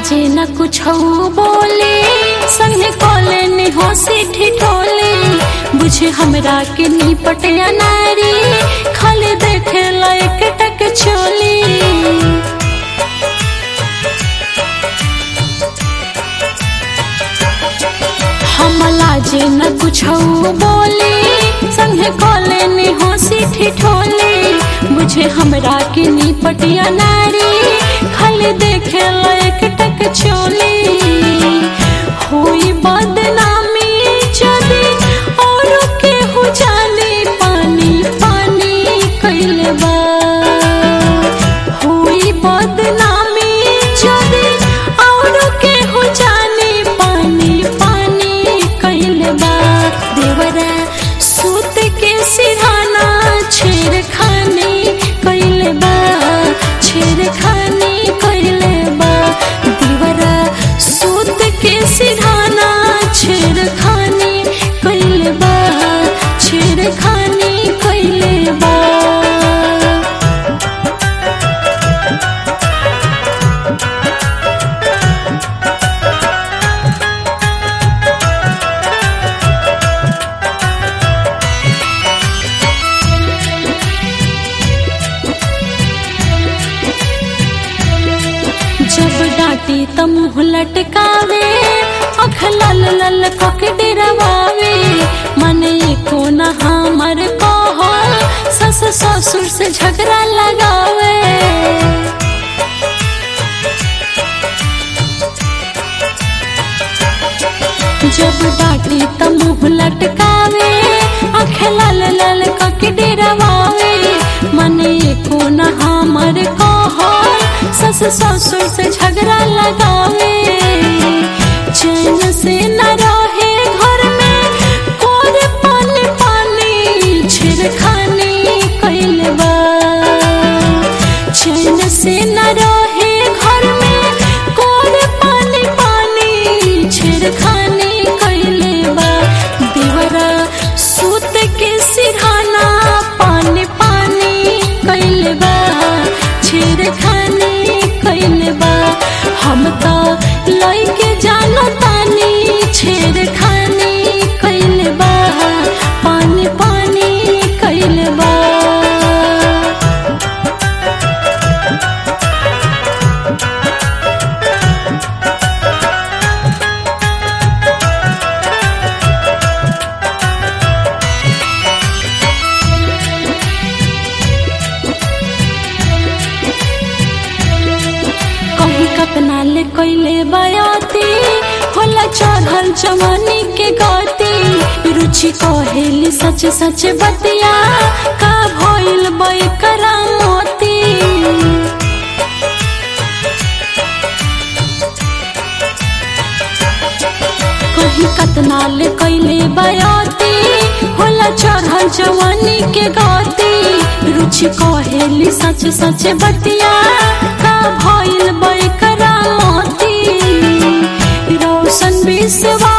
लाजे न कुछ बोले संगे कॉले ने हंसी ठिठोले बुझे हमरा के निपट नारी खाली देखे लायक टक चोली हम लाजे न कुछ बोले संगे कॉले ने हंसी ठिठोले बुझे हमरा के निपटिया नारी खाली देखे लायक टक चोली हुई बदनामी जदी और के हो जाने पानी पानी कैले बा हुई बदनामी जदी और के हो जाने पानी पानी कैले बा देवरा सूत के सिरहाना छेड़ खानी कैले बा छेड़ खानी कैले बा देवरा सूत के सिरहाना छेड़ खानी कैले बा छेड़ खानी कैले बा जब डांटी त मुँह लटकावे अख लल लल कके डरवावे मने को न हमर कह सस ससुर से झगड़ा लगावे जब डांटी त मुँह लटकावे अख लल लल कके डरवावे मने को न हमर कह सस ससुर से झगड़ा लगावे चैन से न रहे घर में कोर पानी पानी छिड़खानी कैले बा चैन से न रहे घर में कोर पानी पानी छिड़खानी कैले बा दीवरा सूत के सिरहाना पानी पानी कैले बा छिड़खानी कैले बा हम तो लइके जानो तानी छेड़खानी कैले बा पानी पानी कैले बा कहीं कतना ले कैले बयाती होला चढ़ल जवानी के गति रुचि कहेली सच सच बतिया का भइल बई करामती कहीं कतना ले कैले बयाती होला चढ़ल जवानी के गति रुचि कहेली सच सच बतिया का भइल बई करामती रोशन विश्वा